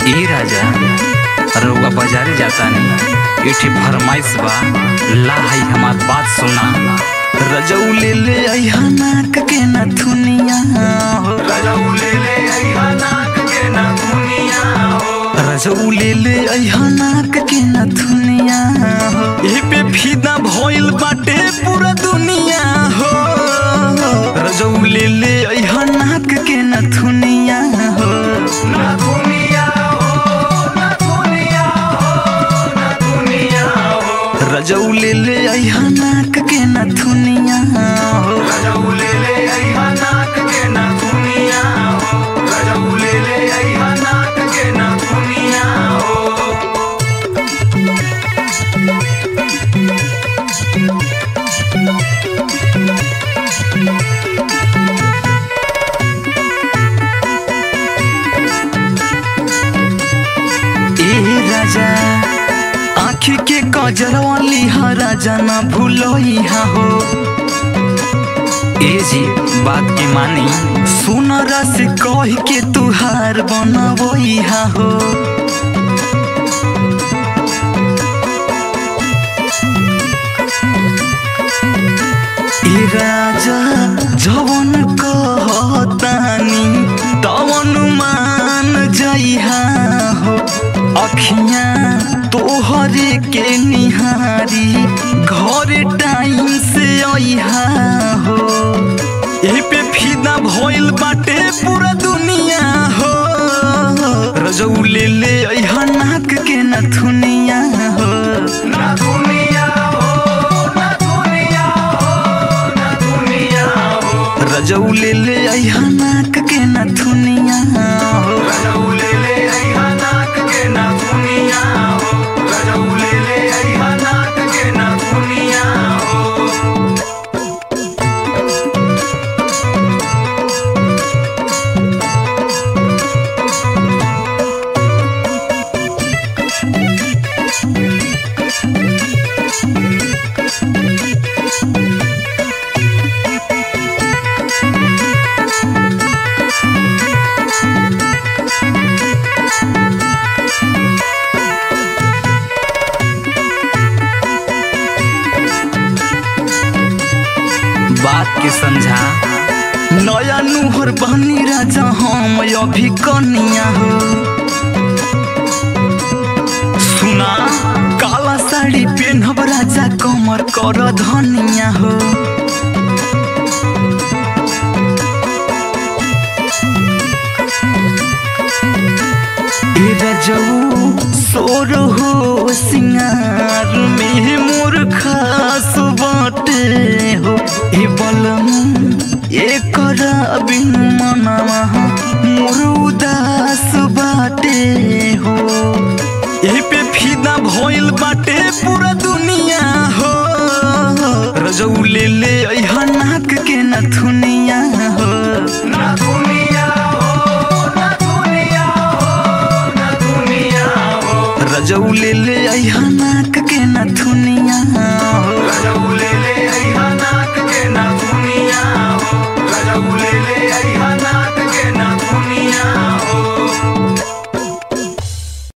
ई राजा रउआ बाजारे जातानी एठे फरमाइश बा ला है हमार बात सुना रजऊ ले ले अइहा नाक के नथुनिया हो रजऊ ले ले अइहा नाक के नथुनिया हो रजऊ ले ले अइहा नाक के नथुनिया हो ए पे फिदा भइल बाटे पूरा दुनिया हो रजऊ ले ले अइहा नाक के नथुनिया हो नथुनिया हो नथुनिया हो नथुनिया हो रजऊ ले ले अइहा नाक के नथुनिया हो रजऊ ले ले अइहा नाक के नथुनिया हो रजऊ ले ले अइहा नाक के नथुनिया हो ए राजा आँखी के कजरवा लिहा राजा ना भूलोइहा हो ए जी बात के मानी सुनरा से कह के तुहार बनबोइहा हो ए राजा जवन कहतानी तवन मान जइहा हो अखियाँ तोहरे के निहारी घर टाइम से अइहा हो एही पे फिदा भइल बाटे पूरा दुनिया हो रजऊ ले ले अइहा नाक के नथुनिया हो नथुनिया हो नथुनिया हो नथुनिया हो रजऊ ले ले अइहा नाक के नथुनिया हो रजऊ ले ले अइहा नाक के नथुनिया हो रजऊ ले ले अइहा नाक के नथुनिया हो बात के समझा नया नुहर बनी राजा हम अभी कनिया हो सुना काला साड़ी पेनहब राजा कमर कर धनिया हो ए रजऊ सोर हो सिंगार में मोर खास बाटे हो ए बलम एकर बिन मनवा मोर उदास बाटे हो एही पे फिदा भइल बाटे पूरा दुनिया हो रजऊ ले ले अइहा नाक के नथुनिया हो नथुनिया हो नथुनिया हो नथुनिया हो रजऊ ले ले अइहा नाक के नथुनिया हो रजऊ ले ले अइहा नाक